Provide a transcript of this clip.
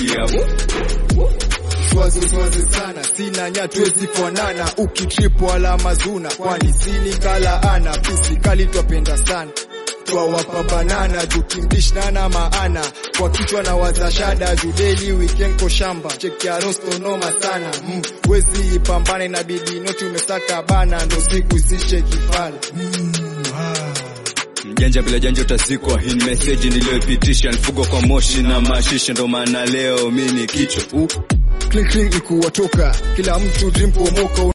nasikia Swazi swazi sana sina nyatwezi fanana ukitripo alama zuna kwani sini kala ana pisi kali twapenda sana twawapa banana jukimdishnana maana kwa kichwa na wazashada judeli weekend ko shamba cheki ya rosto noma sana mm, wezi ipambane na bidi noti umesaka bana ndo siku isishe kifala mjanja bila janja utazikwa. Hii ni meseji niliyoipitisha, nifugwa kwa moshi na mashisha, ndo maana leo mi ni kichwa uh. clean clean ikuwatoka kila mtu dream pomoka